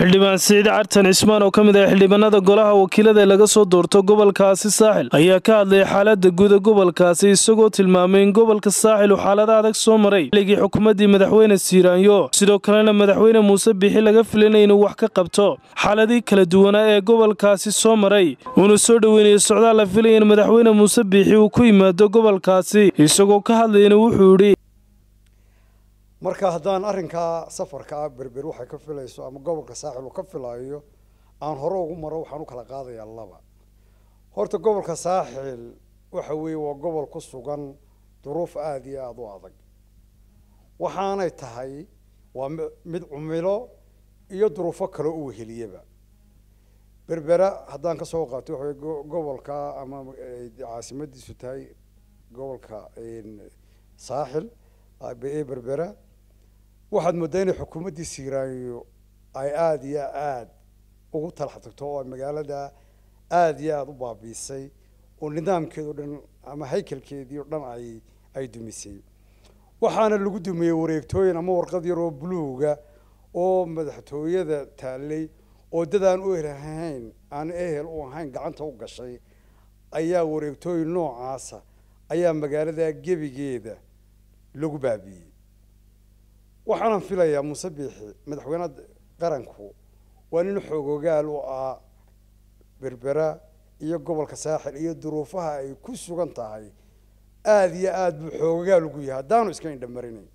xildhibaan siciid cartan cismaan oo ka mid ah xildhibaanada golaha wakiilada ee laga soo doorto gobolkaasi saaxil ayaa ka hadlaya xaalada guuda gobolkaasi isagoo tilmaamay in gobolka saaxil uu xaalada adag soo maray xilligii xukuumaddii madaxweyne siiraanyo sidoo kalena madaxweyne muuse bixi laga filanay inuu wax ka qabto xaaladii kala duwanaa ee gobolkaasi soo maray uuna soo dhoweynayo socdaal la filaya in madaxweyne muuse biixi uu ku yimaado gobolkaasi isagoo ka hadlayana wuxuu idhi marka haddaan arrinkaa safarka ah berber waxay ka filayso ama gobolka saaxil uu ka filayo aan hore ugu maro waxaan u kala qaadayaa laba horta gobolka saaxil waxa weeye waa gobol ku sugan duruuf aada iyo aada u adag waxaanay tahay waa mid cumilo iyo duruufo kale u weheliyaba berbera haddaan kasoo qaato waxa weye gobolka ama caasimadiisu tahay gobolka saaxil ee berbera waxaad moodaa inay xukuumaddii siiraanyo ay aada iyo aada ugu talax tagto oo ay magaalada aada iyo aada u baabiisay oo nidaamkeed o dhan ama haykalkeedii o dhan ay ay dumisay waxaana lagu dumiyey wareegtooyin ama warqad yar oo buluuga oo madaxtooyada taallay oo dad aan u ehelahayn aan ehel u ahayn gacanta u gashay ayaa wareegtooyin noocaasa ayaa magaalada gebigeeda lagu baabiiyey waxaanan filayaa muuse biixi madaxweyne qaranku waa nin xoogogaal u ah berbera iyo gobolka saaxil iyo duruufaha ay ku sugan tahay aada iyo aada buu xoogogaal ugu yahay haddaanu iska indhamarinayn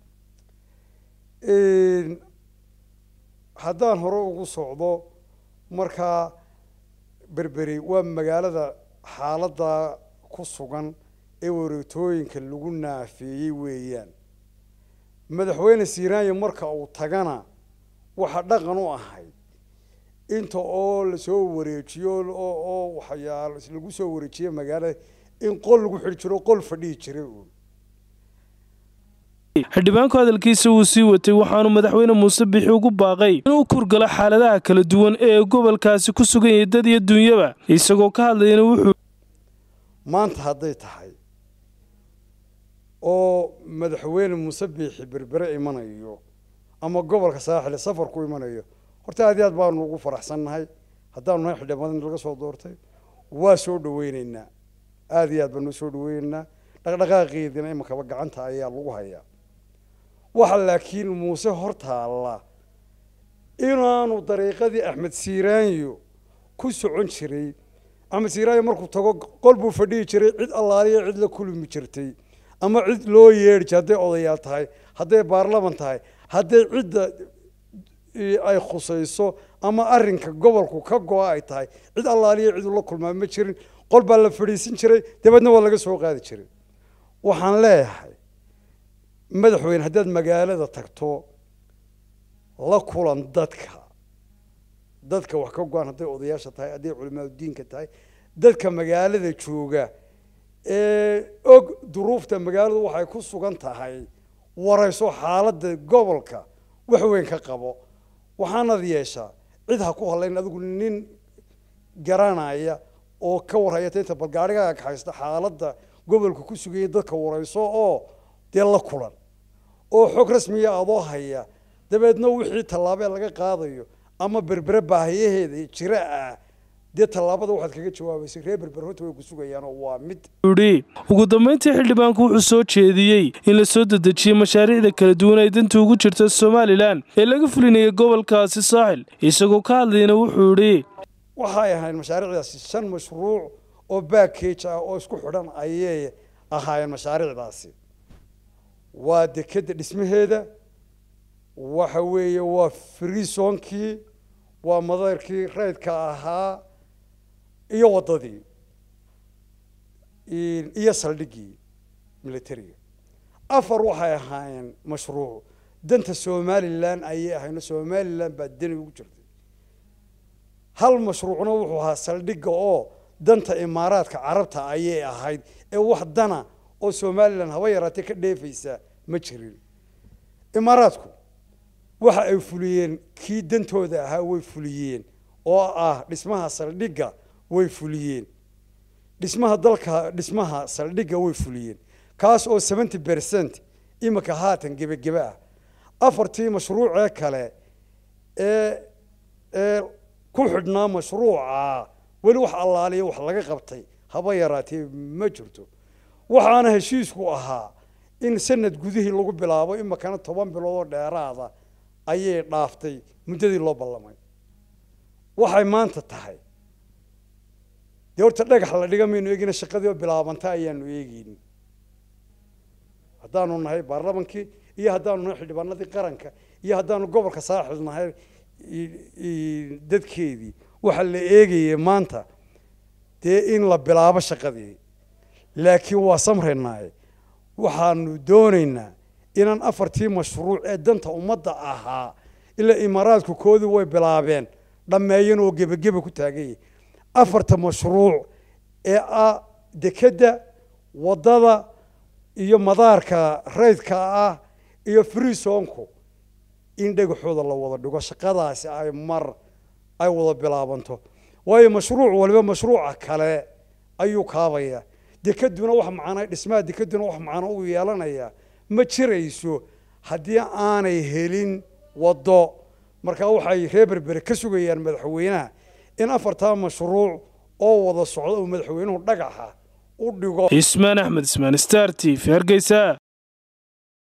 haddaan hore ugu socdo markaa berberi waa magaalada xaaladda ku sugan ee wareegtooyinka lagu naafeeyey weeyaan madaxweyne siiraanya marka uu tagana waxaa dhaqan u ahayd inta oo lasoo wareejiyo oo waxyaal lagu soo wareejiye magaalada in qol lagu xidhi jiro qol fadhihi jiray uun xildhibaanku hadalkiisa wuu sii watay waxaanu madaxweyne muuse bixi ugu baaqay inuu kurgalo xaaladaha kala duwan ee gobolkaasi ku sugan yahay dad iyo dunyaba isagoo ka hadlayana wuxuu maanta hadday tahay oo madaxweyne muuse biixi berbere imanayo ama gobolka saaxile safar ku imanayo horta aad iyo aad baanu ugu faraxsannahay haddaanu nahay xildhibaanadii laga soo doortay waa soo dhaweyneynaa aada iyo aad baanu soo dhaweyneynaa dhaqdhaqaaqeediina imakaba gacanta ayaa lagu hayaa waxa laakiin muuse hortaalla inaanu dariiqadii axmed siiraanyo ku socon jiray axmed siiraanyo markuu tago qol buu fadhihi jiray cid allaaliya cid la kulmi jirtay ama cid loo yeedhi jir hadday odayaal tahay hadday baarlaman tahay hadday cidda ay khusayso ama arrinka gobolku ka go-a ay tahay cid allaaliya cid ula kulmaa ma jirin qol baa la fadhiisin jiray dabeedna waa laga soo qaadi jiray waxaan leeyahay madaxweyne haddaad magaalada tagto la kulan dadka dadka wax ka go-an hadday odayaasha tahay hadday culimaadudiinka tahay dadka magaalada jooga ee og duruufta magaaladu waxay ku sugan tahay warayso xaaladda gobolka wax weyn ka qabo waxaanad yeeshaa cid ha ku hadlayn adigu nin garanaya oo ka warhaya inta balgaarigaaga kaxaysta xaaladda gobolka ku sugaya dadka warayso oo dee la kulan oo xog rasmiya adoo haya dabeedna wixii tallaabee laga qaadayo ama berbere baahiyaheeda jira ah dee tallaabada waxaad kaga jawaabaysay reer berber horta way ku sugayaan oo waa mid idhi ugu dambeyntii xildhibaanku wuxuu soo jeediyey in la soo dedejiyey mashaariicda kala duwan ay danta ugu jirta somalilan ee laga fulinayay gobolkaasi saaxil isagoo ka hadlayna wuxuu idhi waxay ahayd mashaariicdaasi shan mashruuc oo backage ah oo isku xidhan ayay ahaayeen mashaariicdaasi waa dekedda dhismaheeda waxa weeye waa freesonkii waa madayrkii raydka ahaa iyo waddadii iyo saldhiggii militariga afar waxay ahaayeen mashruuc danta somalilan ayay ahayno somalilan baa deni ugu jirtay hal mashruucna wuxuu ahaa saldhigga oo danta imaaraadka carabta ayay ahayd ee wax dana oo somalilan haba yaraatee ka dheefaysa ma jirin imaaraadku waxa ay fuliyeen kii dantooda ahaa way fuliyeen oo ah dhismaha saldhigga way fuliyeen dhismaha dalka dhismaha saldhigga way fuliyeen kaas oo seventy percent imika haatan gebagebe ah afartii mashruucee kale ee ee ku xidhnaa mashruuca weli wax allaaliya wax laga qabtay haba yaraatee ma jirto waxaana heshiisku ahaa in sanad gudihii lagu bilaabo imakana toban bilood oo dheeraada ayay dhaaftay muddadii loo ballamay waxay maanta tahay dee horta dhagax la dhiga maynu eegina shaqadii oo bilaabanta ayaanu eegeyni haddaanu nahay baarlamankii iyo haddaanu nahay xildhibaanadii qaranka iyo haddaanu gobolka saaxil nahay dadkeedii waxaa la eegayay maanta dee in la bilaabo shaqadii laakiin waa samraynaaye waxaanu doonaynaa inaan afartii mashruuc ee danta ummadda ahaa ilaa imaaraadku koodii way bilaabeen dhammeeyan oo gebageba ku taaganyay afarta mashruuc ee ah dekedda waddada iyo madaarka raydka ah iyo freesonku in dhagaxooda la wada dhigo shaqadaasi ay mar ay wada bilaabanto waayo mashruuc waliba mashruuca kale ayuu kaabaya dekeduna wax macnaa dhismaha dekeduna wax macno u yeelanaya ma jirayso haddii aanay helin waddo markaa waxay reer berbere ka sugayaan madaxweynaha in afartaa mashruuc oo wada socda uu madaxweynuhu dhagaxa u dhigo ismaan axmed ismaan star t v hargeysa